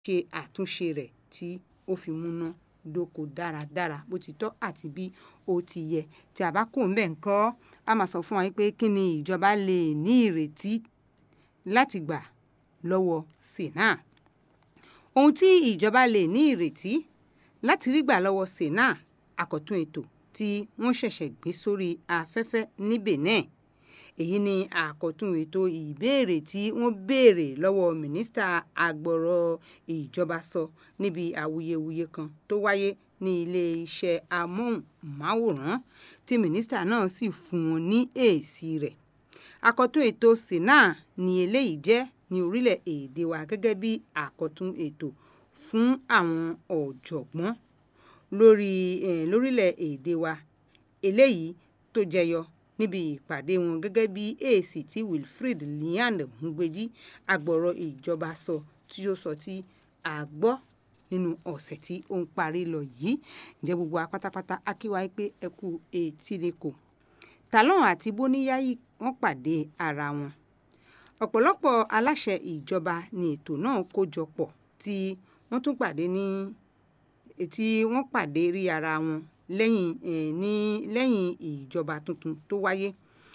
ṣe àtúnṣe rẹ̀ tí ó fi múná dóko dáradára bó ti tọ́ àti bí ó ti yẹ tí a bá kò ń bẹ̀ ń kọ́ a máa sọ fún wa pé kí ni ìjọba lè ní ìrètí láti gbà lọ́wọ́ sena ohun tí ìjọba lè ní ìrètí láti rí gbà lọ́wọ́ sena àkọ́tún ètò tí wọ́n ṣẹ̀ṣẹ̀ gbé sórí afẹ́fẹ́ ní Benin èyí ni àkọ́tún ètò ìbéèrè tí wọ́n béèrè lọ́wọ́ mínísítà agbọ̀rọ̀ ìjọba sọ níbi awuyewuye kan tó wáyé ní iléeṣẹ́ amóhùnmáwòrán tí mínísítà náà sì fún wọn ní èsì rẹ̀ àkọ́tún ètò sena ni eléyìí jẹ́ ní orílẹ̀-èdè wa gẹ́gẹ́ bí àkọ́tún ètò fún àwọn ọ̀jọ̀gbọ́n lórí eh, lórílẹ̀-èdè wa eléyìí tó jẹyọ níbi ìpàdé wọn gẹ́gẹ́ bí èsì tí Wilfred Liand Ngbeji agbọ̀rọ̀ ìjọba sọ tí ó sọ tí a gbọ́ nínú ọ̀sẹ̀ tí ó ń parí lọ yìí ǹjẹ́ gbogbo wa pátápátá á kí wa pé ẹ kú etí lẹ́kọ̀ọ́ Talon àti Bóníyáyí wọ́n pàdé ara wọn ọ̀pọ̀lọpọ̀ aláṣẹ ìjọba ni ètò náà kó jọ pọ̀ tí wọ́n tún pàdé ní tí wọ́n pàdé rí ara wọn lẹ́yìn eh, ní lẹ́yìn ìjọba tuntun tó wáyé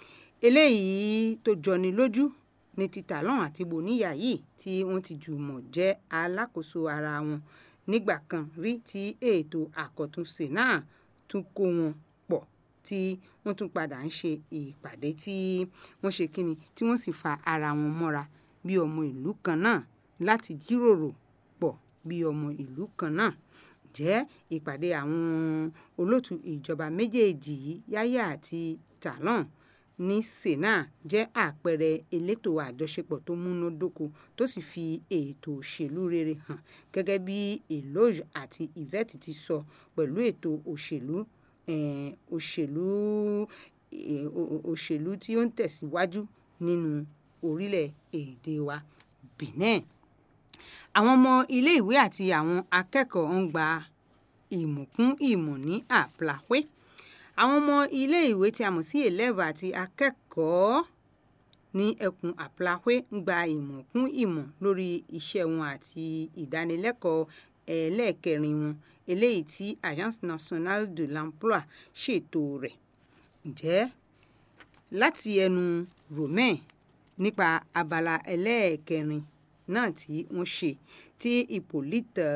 eléyìí tó jọni lójú ní ti Talon àti Bóníyáyí tí wọ́n ti jùmọ̀ jẹ́ alákòóso ara wọn nígbà kan rí tí ètò àkọ́túnṣe náà tún kó wọn pọ̀ tí wọ́n tún padà ń ṣe ìpàdé tí wọ́n ṣe kíni tí wọ́n sì fa ara wọn mọ́ra bí ọmọ ìlú kan náà láti jíròrò pọ̀ bí ọmọ ìlú kan náà jẹ́ ìpàdé àwọn olóòtú ìjọba méjèèjì yìí Yáyà àti Talon ní sena jẹ́ àpẹẹrẹ elétò àjọṣepọ̀ tó múnádóko tó sì fi ètò òṣèlú rere hàn gẹ́gẹ́ bí Eloge àti Yvette ti sọ pẹ̀lú ètò òṣèlú eh, òṣèlú eh, òṣèlú tí ó ń tẹ̀síwájú nínú orílẹ̀-èdè wa Benin àwọn ọmọ iléèwé àti àwọn akẹ́kọ̀ọ́ ń gba ìmọ̀ kún ìmọ̀ ní àplàwé àwọn ọmọ iléèwé tí a mọ̀ sí eleve àti akẹ́kọ̀ọ́ ní ẹkùn àplàwé ń gba ìmọ̀ kún ìmọ̀ lórí iṣẹ́ wọn àti ìdánilẹ́kọ̀ọ́ ẹlẹ́ẹ̀kẹrin wọn eléyìí tí Agence Nationale de l'Emploi ṣètò rẹ̀ ǹjẹ́ láti ẹnu Romain nípa abala ẹlẹ́ẹ̀kẹrin náà tí wọ́n ṣe tí Hippolyte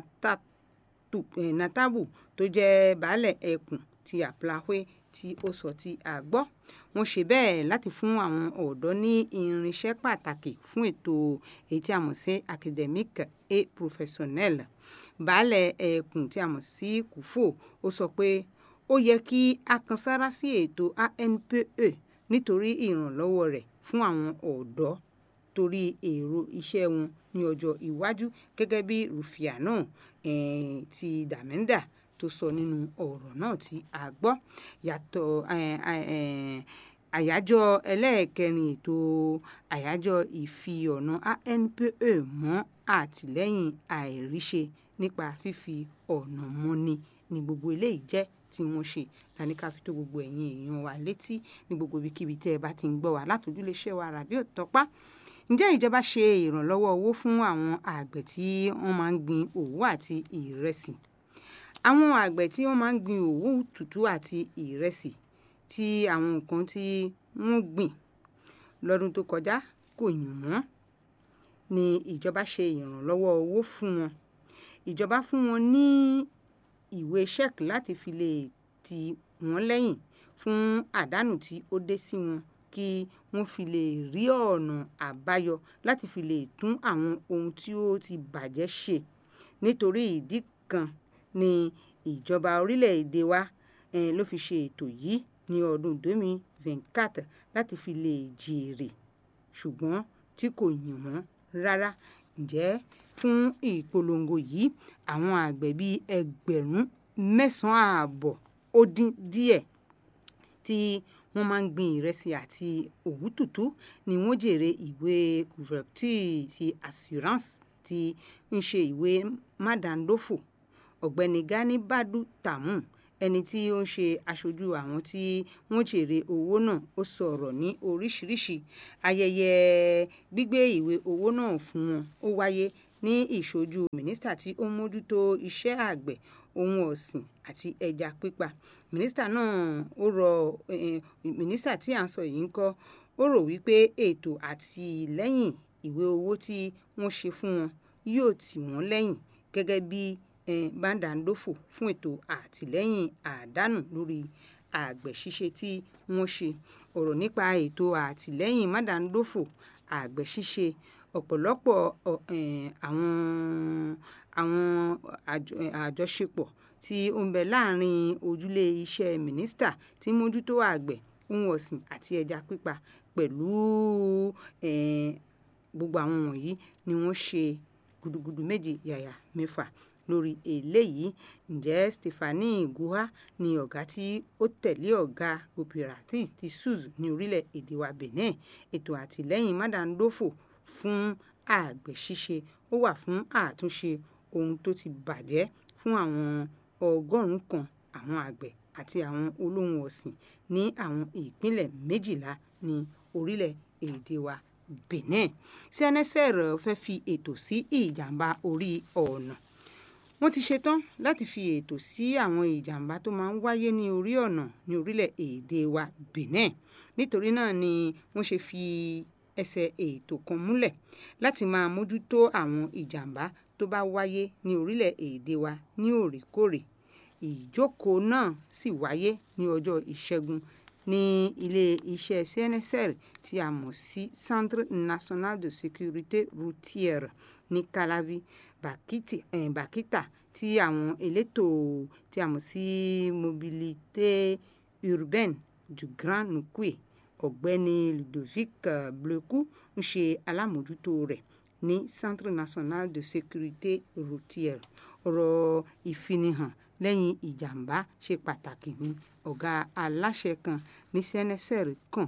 Natabu tó jẹ́ baálẹ̀ ẹkùn ti àplàwé tí ó sọ tí a gbọ́ wọ́n ṣe bẹ́ẹ̀ láti fún àwọn ọ̀dọ́ ní irinṣẹ́ pàtàkì fún ètò èyí tí a mọ̀ sí académique et professionnel baálẹ̀ ẹkùn tí a mọ̀ sí Kúfò ó sọ pé ó yẹ kí a kan sára sí ètò ANPE nítorí ìrànlọ́wọ́ rẹ̀ fún àwọn ọ̀dọ́ torí èrò iṣẹ́ wọn ní ọjọ́ iwájú gẹ́gẹ́ bí Rufaiana eh, ti Dàmẹ́ndà tó sọ nínú ọ̀rọ̀ náà tí a gbọ́ yàtọ̀ àyájọ́ ẹlẹ́ẹ̀kẹrin ètò àyájọ́ ìfi-ọ̀nà ANPE mọ́ àtìlẹ́yìn àìríṣe nípa fífi ọ̀nà mọ́ni ní gbogbo eléyìí jẹ́ tí wọ́n ṣe lání ká fi tó gbogbo ẹ̀yin èèyàn wa létí ní gbogbo ibikíbi tẹ́ ẹ bá ti ń gbọ́ wa látòjúléṣẹ́ wa ràdíò tọ́pá ǹjẹ́ ìjọba ṣe ìrànlọ́wọ́ owó fún àwọn àgbẹ̀ tí wọ́n máa ń gbin òwú àti ìrẹsì àwọn àgbẹ̀ tí wọ́n máa ń gbin òwú tútù àti ìrẹsì tí àwọn nǹkan tí wọ́n gbìn lọ́dún tó kọjá kò yùn wọ́n ni ìjọba ṣe ìrànlọ́wọ́ owó fún wọn ìjọba fún wọn ní ìwé ṣẹ́ẹ̀kì láti fi lè tì wọ́n lẹ́yìn fún àdánù tí ó dé sí wọn kí wọ́n fi lè rí ọ̀nà àbáyọ láti fi lè tún àwọn ohun tí ó ti bàjẹ́ ṣe nítorí ìdí kan ni ìjọba orílẹ̀-èdè wa eh, ló fi ṣe ètò yìí ní ọdún 2024 láti fi lè jèrè ṣùgbọ́n tí kò yìn wọ́n rárá ǹjẹ́ fún ìpolongo yìí àwọn àgbẹ̀ bíi ẹgbẹ̀rún mẹ́sàn-án ààbọ̀ ó dín díẹ̀ tí wọ́n máa ń gbin ìrẹsì àti òwú tútù ni wọ́n jèrè ìwé couverture ti assurance tí ń ṣe ìwé mádàndófò ọ̀gbẹ́ni Gani Badu Tamu ẹni tí ó ń ṣe aṣojú àwọn tí wọ́n jèrè owó náà ó sọ̀rọ̀ ní oríṣiríṣi ayẹyẹ gbígbé ìwé owó náà fún wọn ó wáyé ní ìṣojú mínísítà tí ó ń mójútó iṣẹ́ àgbẹ̀ ohun ọ̀sìn àti ẹja pípa mínísítà náà ó rọ mínísítà tí à ń sọ yìí ń kọ́ ó rò wípé ètò àtìlẹ́yìn ìwé owó tí wọ́n ṣe fún wọn yóò tì wọ́n lẹ́yìn gẹ́gẹ́ bí bàǹdàǹdòfò fún ètò àtìlẹ́yìn àdánù lórí àgbẹ̀ ṣíṣe tí wọ́n ṣe ọ̀rọ̀ nípa ètò àtìlẹ́yìn mádàǹdòfò àgbẹ̀ ṣíṣe ọ̀pọ̀lọpọ̀ àwọn àwọn àjọṣepọ̀ tí ó ń bẹ láàrin ojúlé iṣẹ́ mínísítà tí mójútó àgbẹ̀ ohun ọ̀sìn àti ẹja pípa pẹ̀lú gbogbo àwọn wọ̀nyí ni wọ́n ṣe gudugudu méje yàyà mẹ́fà lórí eléyìí ǹjẹ́ Stephanie Guha ni ọ̀gá tí ó tẹ̀lé ọ̀gá cooperative ti SUZ ní orílẹ̀-èdè wa Benin ètò àtìlẹ́yìn mádàndófò fún àgbẹ̀ ṣíṣe ó wà fún àtúnṣe ohun tó ti bàjẹ́ fún àwọn ọgọ́rùn-ún kan àwọn àgbẹ̀ àti àwọn olóhùn ọ̀sìn ní àwọn ìpínlẹ̀ méjìlá ní orílẹ̀-èdè wa Benin CNSR fẹ́ fi ètò sí ìjàmbá orí ọ̀nà wọ́n ti ṣetán láti fi ètò sí àwọn ìjàmbá tó máa ń wáyé ní orí ọ̀nà ní orílẹ̀-èdè wa Benin nítorí náà ni wọ́n ṣe fi ẹsẹ̀ ètò kan múlẹ̀ láti máa mójútó àwọn ìjàmbá tó bá wáyé ní orílẹ̀-èdè wa ní òrèkóòrè ìjókòó náà sì wáyé ní ọjọ́ ìṣẹ́gun ní ilé iṣẹ́ CNSR tí a mọ̀ sí Centre National de Sécurité Routière ní Calavi Bakiti, eh, Bakita tí àwọn elétò tí a mọ̀ sí Mobilité Urbaine du Grand Nukwe ọ̀gbẹ́ni Ludovic Bleku ń ṣe alámòjútó rẹ̀ ní Centre National de Sécurité Routière ọ̀rọ̀ ìfinihàn lẹ́yìn ìjàmbá ṣe pàtàkì ní ọ̀gá aláṣẹ kan ní CNSR kan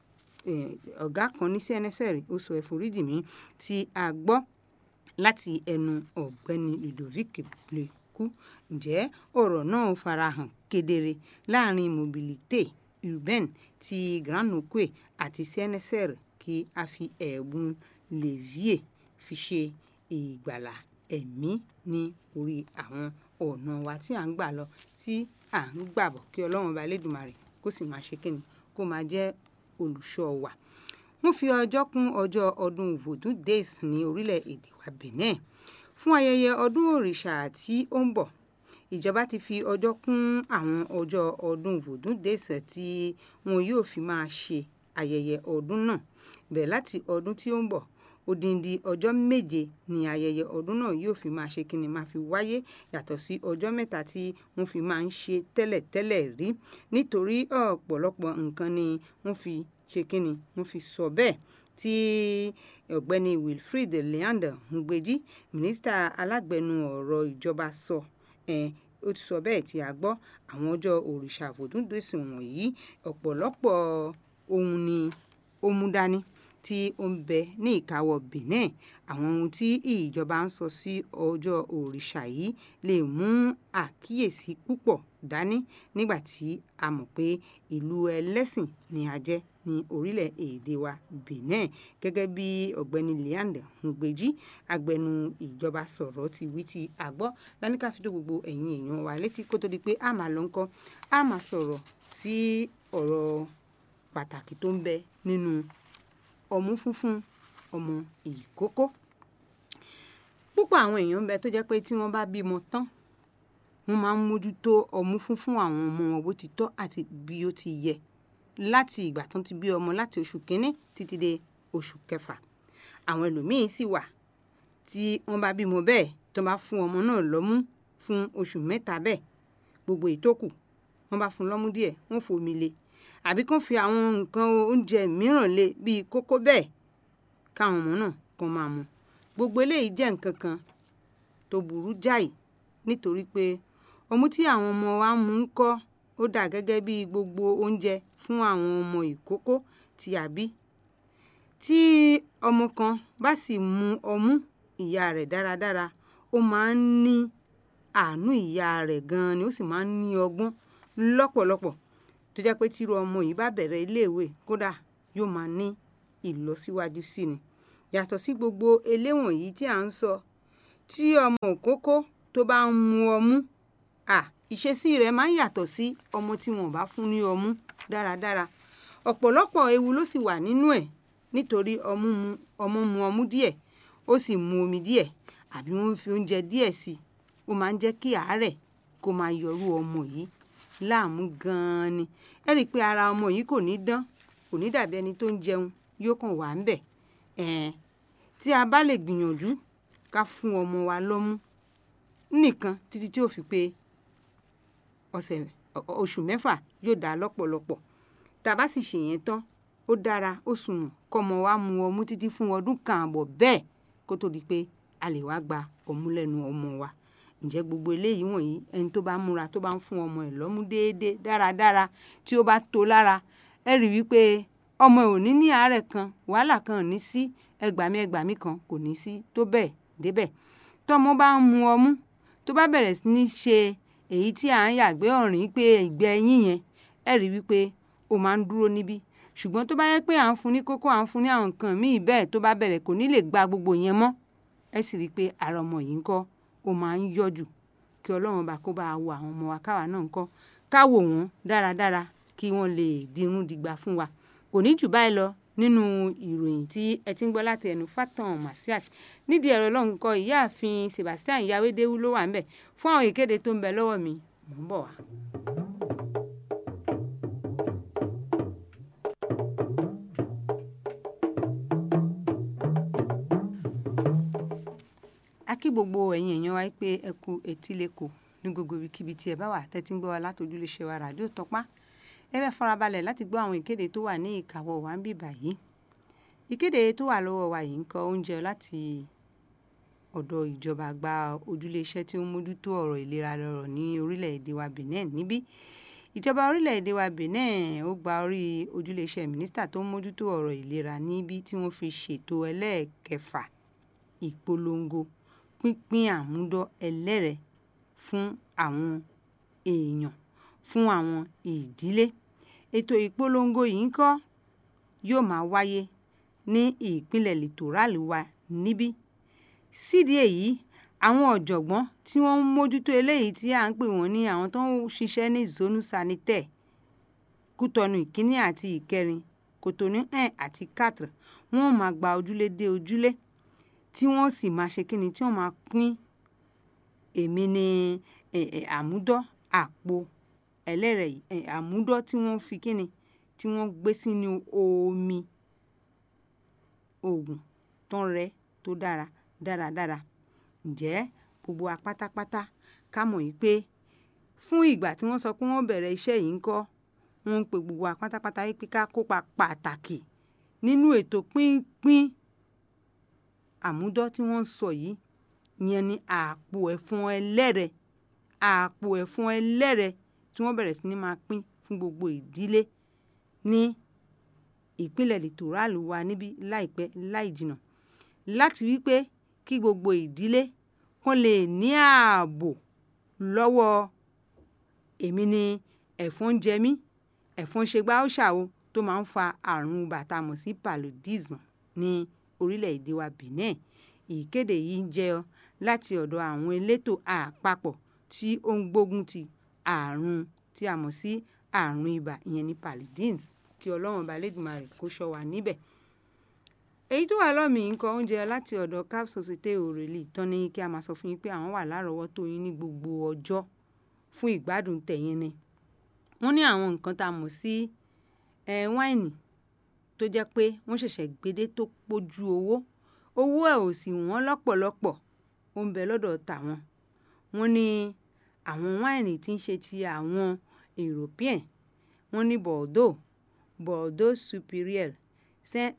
ọ̀gá kan ní CNSR ó sọ ẹ̀foríjì mi tí a gbọ́ láti ẹnu ọ̀gbẹ́ni Ludovic Bleku ǹjẹ́ ọ̀rọ̀ náà farahàn kedere láàrin mobilité urbaine ti Grand Nukwe àti CNSR kí a fi ẹ̀bùn levier fi ṣe ìgbàlà ẹ̀mí ní orí àwọn ọ̀nà wa tí à ń gbà lọ tí à ń gbà bọ̀ kí ọlọ́run ọba elédùnmarè kó sì máa ṣe kíni kó máa jẹ́ olùṣọ́ wa. wọ́n fi ọjọ́ kún ọjọ́ ọdún vodun days ní orílẹ̀-èdè wa Benin fún ayẹyẹ ọdún òrìṣà tí ó ń bọ̀ ìjọba ti fi ọjọ́ kún àwọn ọjọ́ ọdún vodun days tí wọn yóò fi máa ṣe ayẹyẹ ọdún náà bẹ̀rẹ̀ láti ọdún tí ó ń bọ̀ odindi ọjọ́ méje ni ayẹyẹ ọdún náà yóò fi máa ṣe kíni máa fi wáyé yàtọ̀ sí ọjọ́ mẹ́ta tí wọ́n fi máa ń ṣe tẹ́lẹ̀tẹ́lẹ̀ rí nítorí ọ̀pọ̀lọpọ̀ nǹkan ni wọ́n fi ṣe kíni wọ́n fi sọ bẹ́ẹ̀ tí ọ̀gbẹ́ni Wilfred Leander Ngbeji mínísítà alágbẹnu ọ̀rọ̀ ìjọba sọ ó ti sọ bẹ́ẹ̀ tí a gbọ́ àwọn ọjọ́ òrìṣà àfòdúndòsì wọ̀nyí ọ̀pọ̀lọpọ̀ ohun ni ó mú dání tí ó ń bẹ ní ìkáwọ́ Benin àwọn ohun tí ìjọba ń sọ sí ọjọ́ òrìṣà yìí lè mú àkíyèsí púpọ̀ dání nígbà tí a mọ̀ pé ìlú ẹlẹ́sìn ni a jẹ́ ní orílẹ̀-èdè wa Benin gẹ́gẹ́ bí ọ̀gbẹ́ni Leander Ngbeji agbẹnu ìjọba sọ̀rọ̀ ti wí tí a gbọ́ láníkà fi tó gbogbo ẹ̀yin èèyàn wa létí kó tó di pé a máa lọ ńkọ́ a máa sọ̀rọ̀ sí ọ̀rọ̀ pàtàkì tó ń bẹ nínú ọmú funfun ọmọ ìkókó púpọ̀ àwọn èèyàn ń bẹ tó jẹ́ pé tí wọ́n bá bímọ tán wọ́n máa ń mójútó ọmú funfun àwọn ọmọ wọn bó ti tọ́ àti bí ó ti yẹ láti ìgbà tó ti bí ọmọ láti oṣù kínní títí dé oṣù kẹfà àwọn ẹlòmíín sì wà tí wọ́n bá bímọ bẹ́ẹ̀ tó bá fún ọmọ náà lọ́mú fún oṣù mẹ́ta bẹ́ẹ̀ gbogbo ìtókù wọ́n bá fún lọ́mú díẹ̀ wọ́n fomi lé àbí kán fi àwọn nǹkan oúnjẹ mìíràn lé bíi kókó bẹ́ẹ̀ káwọn ọmọ náà kan máa mu gbogbo eléyìí jẹ́ nǹkan kan tó burú jáì nítorí pé ọmú tí àwọn ọmọ wa ń mu ń kọ́ ó dà gẹ́gẹ́ bí gbogbo oúnjẹ fún àwọn ọmọ ìkókó tí a bí tí ọmọ kan bá sì mu ọmú ìyá rẹ̀ dáradára ó máa ń ní àánú ìyá rẹ̀ gan-an ni ó sì máa ń ní ọgbọ́n lọ́pọ̀lọpọ̀ tó jẹ́ pé tírú ọmọ yìí bá bẹ̀rẹ̀ iléèwé kódà yóò máa ní ìlọsíwájú sí ni yàtọ̀ sí gbogbo eléwọ̀n yìí tí à ń sọ tí ọmọ òkókó tó bá ń mu ọmú à ìṣesí rẹ̀ máa ń yàtọ̀ sí ọmọ tí wọn ò bá fún ní ọmú dáradára ọ̀pọ̀lọpọ̀ ewu ló sì wà nínú ẹ̀ nítorí ọmú mu ọmọ mu ọmú díẹ̀ ó sì mu omi díẹ̀ àbí wọ́n fi oúnjẹ díẹ̀ sí i ó máa ń jẹ́ kí àárẹ̀ kó máa yọrú ọmọ yìí láàmú gan-an ni ẹ rí i pé ara ọmọ yìí kò ní dán kò ní dàbí ẹni tó ń jẹun yóò kàn wà ń bẹ̀ ẹ̀ẹ́n tí a bá lè gbìyànjú ká fún ọmọ wa lọ́mú nìkan títí tí ó fi pé ọ̀sẹ̀ oṣù mẹ́fà yóò dá lọ́pọ̀lọpọ̀ tá a bá sì ṣèyẹn tán ó dára ó sùnwọ̀n kọ́mọ wa mu ọmú títí fún ọdún kan àbọ̀ bẹ́ẹ̀ kó tó di pé a lè wá gba ọmú lẹ́nu ọmọ wa ǹjẹ́ gbogbo eléyìí wọ̀nyí ẹni tó bá múra tó bá ń fún ọmọ ẹ̀ lọ́mú déédéé dáradára tí ó bá tó lára ẹ rí wípé ọmọ ẹ̀ ò ní ní àárẹ̀ kan wàhálà kan ò ní sí ẹgbàmí ẹgbàmí kan kò ní sí tó bẹ́ẹ̀ débẹ̀ tọ́mọ bá ń mu ọmú tó bá bẹ̀rẹ̀ sí ní ṣe èyí tí à ń yàgbé ọ̀rìn pé ìgbẹ́ ẹyin yẹn ẹ rí wípé ó máa ń dúró níbí ṣùgbọ́n tó bá yẹ pé à ń fún ní kókó à ń fún ní àwọn nǹkan míì bẹ́ẹ̀ tó bá bẹ̀rẹ̀ kò ní lè gba gbogbo yẹn mọ́ ẹ sì rí i pé ara ọmọ yìí ń kọ́ ó máa ń yọ̀jù kí ọlọ́run bá kó bá a wo àwọn ọmọ wa káwa náà ń kọ́ ká wò wọ́n dáradára kí wọ́n lè dirun dìgbà fún wa kò ní jù báyìí lọ nínú ìròyìn tí ẹ ti ń gbọ́ láti ẹnu Fatan Masiat nídìí ẹ̀rọ ọlọ́run kọ ìyáàfin Sebastian Yawédéwú ló wà ń bẹ̀ fún àwọn ìkéde tó ń bẹ lọ́wọ́ mi mò ń bọ̀ wá. a kí gbogbo ẹ̀yin èèyàn wa pé ẹ kú etí lẹ́kọ̀ọ́ ní gbogbo ibikíbi tí ẹ bá wà tẹ́tí ń gbọ́ wa látòjúlé ṣe wa ràdíò tọpá ẹ bẹ́ẹ̀ farabalẹ̀ láti gbọ́ àwọn ìkéde tó wà ní ìkàwọ́ wa ń bì báyìí ìkéde tó wà lọ́wọ́ wa yìí ń kọ oúnjẹ láti ọ̀dọ̀ ìjọba àgbà ojúlé iṣẹ́ tí ó ń mójútó ọ̀rọ̀ ìlera lọ́rọ̀ ní orílẹ̀-èdè wa Benin níbí ìjọba orílẹ̀-èdè wa Benin ó gba orí ojúlé iṣẹ́ mínísítà tó ń mójútó ọ̀rọ̀ ìlera níbí tí wọ́n fi ṣètò ẹlẹ́ẹ̀kẹfà ìpolongo pínpín àmúdọ́ ẹlẹ́rẹ̀ fún àwọn èèyàn fún àwọn ìdílé ètò ìpolongo yìí ń kọ́ yóò máa wáyé ní ìpínlẹ̀ littorali wa níbí sídìí èyí àwọn ọ̀jọ̀gbọ́n tí wọ́n ń mójútó eléyìí tí à ń pè wọ́n ní àwọn tó ń ṣiṣẹ́ ní zonu sanitaire kútọ́nù ìkíní àti ìkẹrin kòtòní un àti quatre wọ́n máa gba ojúlé dé ojúlé tí wọ́n sì máa ṣe kíni tí wọ́n máa pín èmi ní àmúdọ́ àpò ẹlẹ́rẹ̀ àmúdọ́ tí wọ́n fi kíni tí wọ́n gbé sínú omi oògùn tó ń rẹ tó dára dáradára ǹjẹ́ gbogbo wa pátápátá ká mọ̀ yìí pé fún ìgbà tí wọ́n sọ pé wọ́n bẹ̀rẹ̀ iṣẹ́ yìí ń kọ́ wọ́n ń pe gbogbo wa pátápátá yìí pé ká kópa pàtàkì nínú ètò pínpín àmúdọ́ tí wọ́n ń sọ yìí ìyẹn ni àpò ẹ̀fọn ẹlẹ́rẹ̀ àpò ẹ̀fọn ẹlẹ́rẹ̀ tí wọ́n bẹ̀rẹ̀ sí ní máa pín fún gbogbo ìdílé ní ìpínlẹ̀ littorali wa níbí láìpẹ́ láì jìnnà láti wípé kí gbogbo ìdílé kán lè ní ààbò lọ́wọ́ èmi ni ẹ̀fọn jẹ mí ẹ̀fọn ṣe gbá ó ṣàwo tó máa ń fa àrùn bàtà mọ̀ sí paludism ní orílẹ̀-èdè wa Benin ìkéde yìí ń jẹyọ láti ọ̀dọ̀ àwọn elétò àpapọ̀ tí ó ń gbógun ti àrùn tí a mọ̀ sí àrùn ibà ìyẹn ní paludism kí ọlọ́run ọba lẹ́dùnmarè kó ṣọ́ wa níbẹ̀. èyí tó wà lọ́mì ń kọ oúnjẹ láti ọ̀dọ̀ cap societe òrèlè tán ní kí a máa sọ fún yín pé àwọn wà lárọ̀ọ́wọ́tó yín ní gbogbo ọjọ́ fún ìgbádùn tẹ̀yin ni. wọ́n ní àwọn nǹkan tá a mọ̀ sí wáìnì tó jẹ́ pé wọ́n ṣẹ̀ṣẹ̀ gbédé tó pójú owó owó ẹ̀ ò sì wọ́n lọ́pọ̀lọpọ̀ ó ń bẹ lọ́dọ̀ tàwọn. wọ́n ní àwọn wáìnì tí ń ṣe ti àwọn European wọ́n ní Bordeaux Bordeaux Superior Saint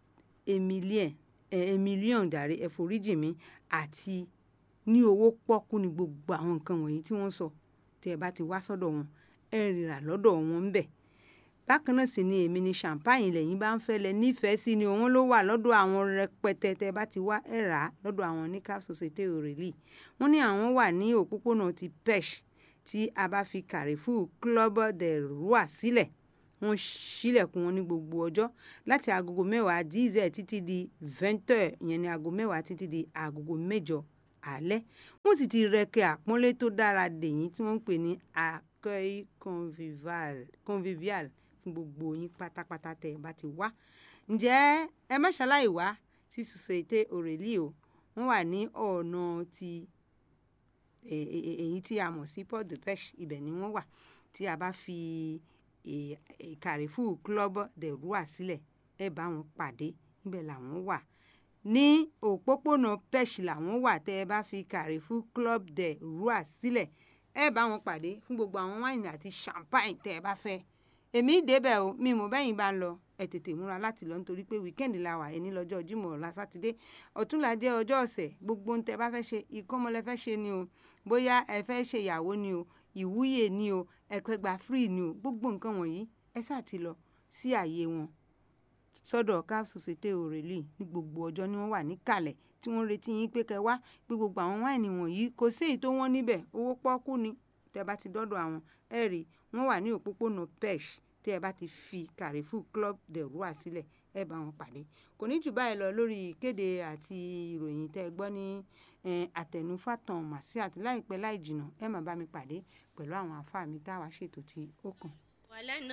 Emilien Emilion dàrí ẹ̀foríjì mi àti ní owó pọ́kú ni gbogbo àwọn nǹkan wọ̀nyí tí wọ́n sọ tí ẹ bá ti wá sọ́dọ̀ wọn ẹ rírà lọ́dọ̀ wọn ń bẹ̀ bákan náà sì ni èmi ni champagne lẹ́yìn bá ń fẹ́ lẹ nífẹ̀ẹ́ sí ni òun ló wà lọ́dọ̀ àwọn rẹpẹtẹ tẹ bá ti wá ẹ rà á lọ́dọ̀ àwọn ní cap societe òrèlè wọ́n ní àwọn wà ní òpópónà ti pesh tí a bá fi Carrefour Club de Roi sílẹ̀ wọ́n ṣílẹ̀kùn wọn ní gbogbo ọjọ́ láti agogo mẹ́wàá díìzẹ̀ títí di vingt heures ìyẹn ní aago mẹ́wàá títí di agogo mẹ́jọ alẹ́ wọ́n sì ti rẹkẹ àpọ́nlé tó dára dèyìn tí wọ́n ń pè ní accueil convivial convivial fún gbogbo yín pátápátá tẹ́ ẹ bá ti wá ǹjẹ́ ẹ má ṣaláì wá sí Société Aurélie o wọ́n wà ní ọ̀nà ti èyí tí a mọ̀ sí Port de Pêche ibẹ̀ ni wọ́n wà tí a bá fi Carrefour Club de Roi sílẹ̀ ẹ bá wọn pàdé níbẹ̀ làwọn wà ní òpópónà Pêche làwọn wà tẹ́ ẹ bá fi Carrefour Club de Roi sílẹ̀ ẹ bá wọn pàdé fún gbogbo àwọn wáìnì àti champagne tẹ́ ẹ bá fẹ́ èmi débẹ̀ o mi mọ̀ bẹ́yìn bá ń lọ ẹ tètè múra láti lọ nítorí pé wíkẹ́ndì la wà ẹni lọ́jọ́ Jímọ̀ ọ̀la sátidé ọ̀túnla jẹ́ ọjọ́ ọ̀sẹ̀ gbogbo ń tẹ́ bá fẹ́ ṣe ìkọ́mọlẹ́ fẹ́ ṣe ni o bóyá ẹ fẹ́ ṣe ìyàwó ni o ìwúyè ni o ẹ̀pẹ́gbà free ni o gbogbo nǹkan wọ̀nyí ẹ sáà ti lọ sí àyè wọn sọ́dọ̀ CAF Société Aurélie ní gbogbo ọjọ́ ni wọ́n wà níkàlẹ̀ tí wọ́n retí yín pé kẹ́ wá pé gbogbo àwọn wáìnì wọ̀nyí kò sí èyí tó wọ́n níbẹ̀ owó pọ́kú ni tẹ́ bá ti dọ́dọ̀ àwọn ẹ rí wọ́n wà ní òpópónà Pêche tí ẹ bá ti fi Carrefour Club de Roi sílẹ̀ ẹ bá wọn pàdé kò ní jù báyìí lọ lórí ìkéde àti ìròyìn tẹ́ ẹ gbọ́ ní àtẹnufàtàn Masiat láìpẹ́ láì jìnnà ẹ máa bá mi pàdé pẹ̀lú àwọn àfáà mi táwa ṣètò tí ó kàn.